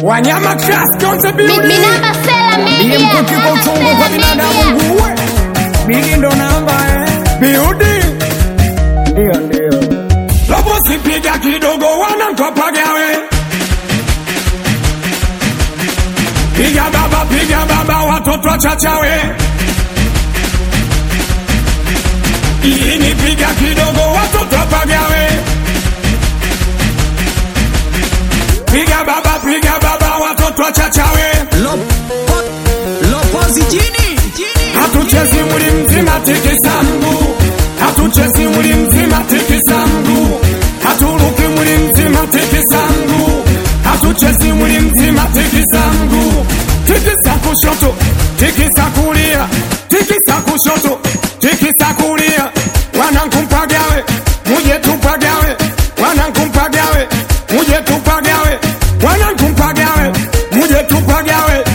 Wanyama Class Konze Mi- Beauty. Minamba Sela Ndiye Media. mkuki kwa uchungu kwa binadamu nguwe. Bigi ndo namba eh. Beauty. Ndio ndio. Lopo sipiga kidogo wanakopagawe. Piga baba, piga baba, watoto wachachawe. Ini piga kidogo, watoto wapagawe. Piga baba, piga baba, watoto wachachawe. Lopozi jini Hatuchezi mwili mzima tikisa mguu, hatuchezi mwili mzima tikisa mguu, haturuki mwili mzima tikisa mguu, hatuchezi mwili mzima tikisa mguu, tikisa kushoto, tikisa kulia, tikisa kushoto, tikisa kulia, wanankumpagawe, muje tupagawe, wanankumpagawe, muje tupagawe, wanankumpagawe, muje tupagawe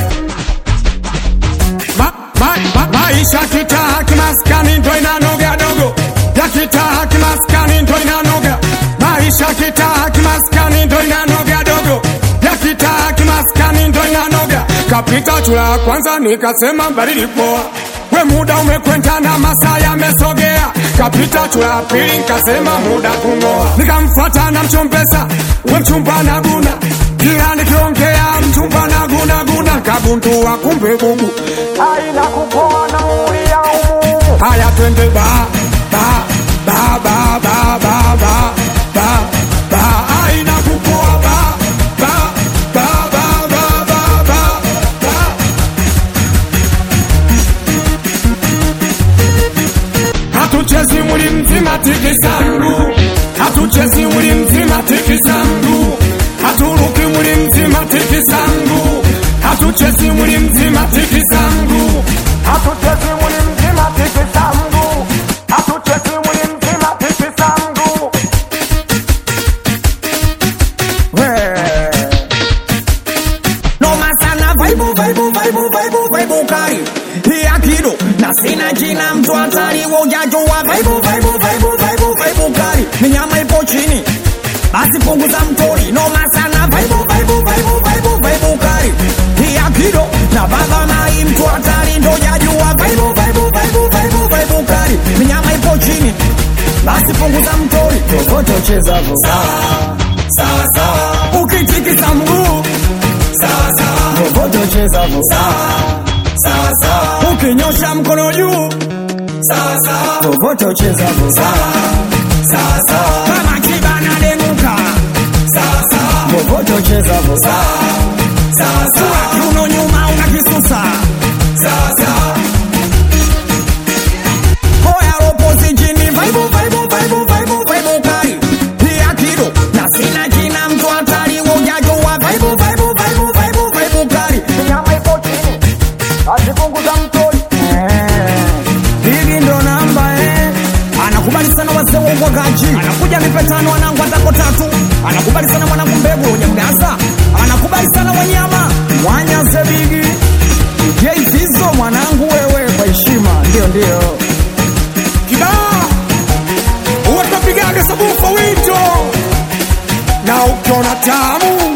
Ma, ma, ma, maisha kitaa kimaskani ndo inanoga dogo ya kitaa kimaskani ndo inanoga maisha kitaa kimaskani ndo inanoga dogo ya kitaa kimaskani ndo inanoga kapita chula ya kwanza nikasema baridi poa we muda umekwenda na masaa yamesogea kapita chula ya pili nikasema muda kungoa nikamfuata na mchombesa we mchumba na guna kila nikiongea mchumba na guna guna kabuntua kumbe bubu aina kupoa na ulia umu haya twende ba ba ba ba ba ba ba ba ba aina kupoa ba ba ba ba ba ba ba ba hatuchezi mwili mzima tikisangu hatuchezi mwili mzima tikisangu haturuki mwili mzima tikisangu hatuchezi mwili mzima tikisangu hatuchezi mwili mzima tikisangu hatuchezi mwili mzima tikisangu Noma sana vaibu vaibu vaibu vaibu vaibu kari Pia kido na sina jina mtu hatari Wojajua vaibu vaibu vaibu vaibu vaibu kari Minyama ipo chini basi punguza mtori Noma sana vaibu vaibu vaibu vaibu vaibu kari Pia kido na baba mai mtu hatari Ndo jajua vaibu vaibu vaibu vaibu vaibu kari Minyama ipo chini basi punguza mtori Tokoto cheza vo sawa sawa sawa Ukitikisa mguu sawa sawa Roboto cheza vo sawa sawa sawa Ukinyosha mkono juu sawa sawa Roboto cheza vo sawa sawa sawa Kama kibana demuka sawa sawa Roboto cheza vo sawa sawa sawa Kiuno nyuma unakisusa sawa sawa Hoya ropozi jini vaibu vaibu vaibu vaibu vaibu kari Pia kido na sina jina mtu hatari Wojajua vaibu vaibu vaibu vaibu vaibu kari Nyama ipo chini Asipunguza mtori Hili ndo namba eh Anakubali sana wazee wa uwagaji Anakuja nipe tano wanangu atako tatu Anakubali sana mwanangu mbegu wenye mgasa Anakubali sana wanyama Wanyaze bigi Jei Zizo mwanangu wewe kwa heshima Ndio ndio kibaa uwatapigaga sabufa wito na ukiona tamu